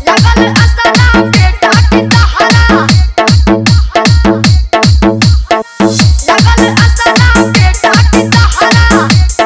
लगल असला बेटा की तहरा लगल असला बेटा की तहरा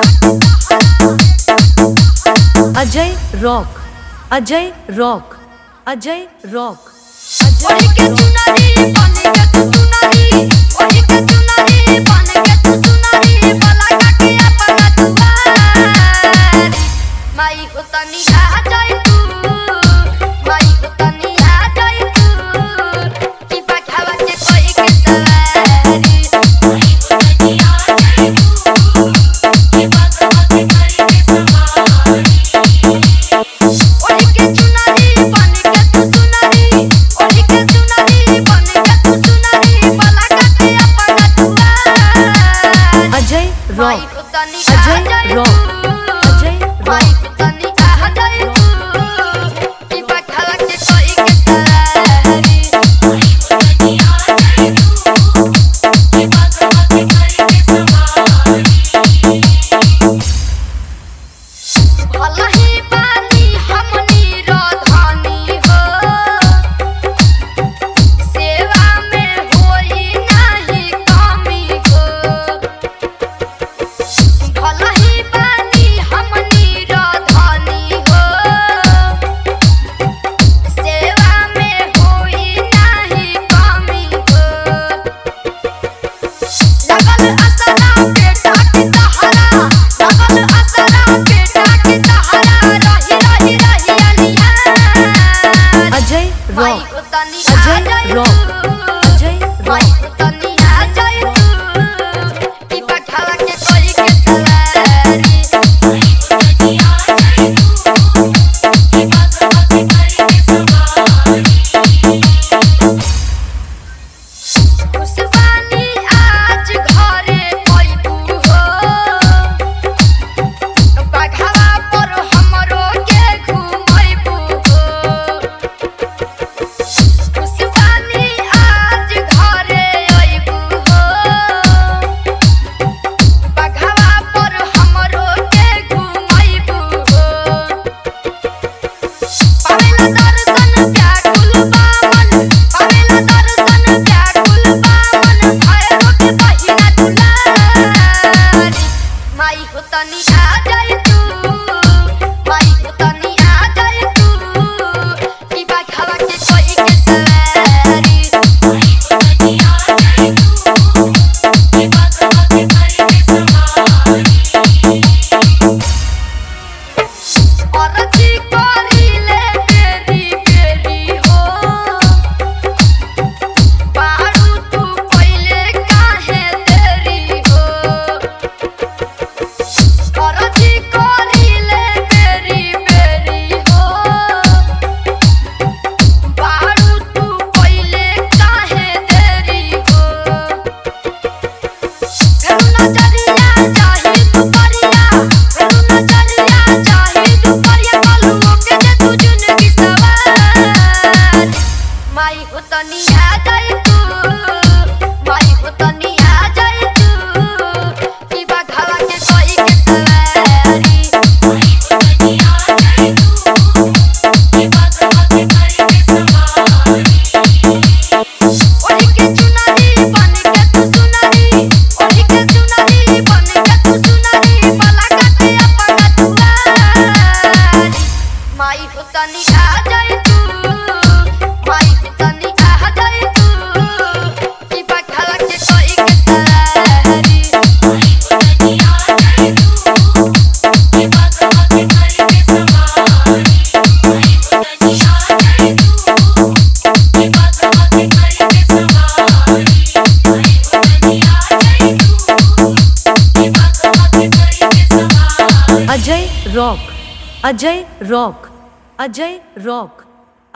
Ajay rock Ajay rock Ajay rock ओढ़ी के चुनरी बन के तू सुनरी ओढ़ी के चुनरी बन के तू सुनरी बला काके अपना दुआर माई हो तनी आ जाई तू माई हो तनी आ जाई तू की पठावा के कोई के सवारी माई हो तनी आ जाई तू की पठावा के कोई के सवारी ओढ़ी के चुनरी बन के तू सुनरी ओढ़ी के चुनरी बन के तू सुनरी बला काके अपना दुआर अजय माई रॉक को तनी आ अजय जाई रॉक तू अजय माई रॉक को तनी आ जाई तू की पठावा के कोई के सवारी माई को तनी आ जाई तू की पठावा के कोई के सवारी भलही बानी हमनी रधानी हो सेवा में होई नाही कमी हो भलही बानी हमनी रधानी हो सेवा में होई नाही कमी हो लगल असला बेटा की तहरा लगल असला बेटा की तहरा रही रही रही अनिया अजय माई रॉक को तनी आ अजय जाई रॉक तू अजय माई रॉक को तनी आ जाई तू की पठावा के कोई के सवारी माई को तनी आ जाई तू की पठावा के कोई के सवारी खुशबानी आज घरे पइबू हो बाघावा पर हमरो के घुमैबू हो खुशबानी आज घरे अइबू हो बाघावा पर हमरो के घुमैबू हो पावेला दर्शन व्याकुल बामन पावेला दर्शन व्याकुल बामन भैरव के बहिना दुलारी माई हो तनी आ जाई तू माई हो तनी आ जाई तू की बाघावा के कोई के सवारी माई हो तनी आ जाई तू की बाघावा के कोई के सवारी औरती करिले बेरी बेरी हो बारू तू पहिले काहे देरी हो औरती करिले बेरी बेरी हो बारू तू पहिले काहे देरी हो फेरू नजरिया चाही दुपरिया फेरू नजरिया चाही दुपरिया कलुओ के दे तू जिंदगी सवार माई हो तनी आ जाई तू माई हो तनी आ जाई तू की बाघावा के कोई के सवारी माई हो तनी आ जाई तू की बाघावा के कोई के सवारी ओढ़ी के चुनरी बन के तू सुनरी ओढ़ी के चुनरी बन के तू सुनरी बला काके अपना दुआर माई हो तनी आ जाई तू माई हो तनी आ जाई तू की पठावा के कोई के सवारी माई हो तनी आ जाई तू की पठावा के कोई के सवारी माई हो तनी आ जाई तू की पठावा के कोई के सवारी माई हो तनी आ जाई तू की पठावा के कोई के सवारी Ajay rock Ajay rock Ajay rock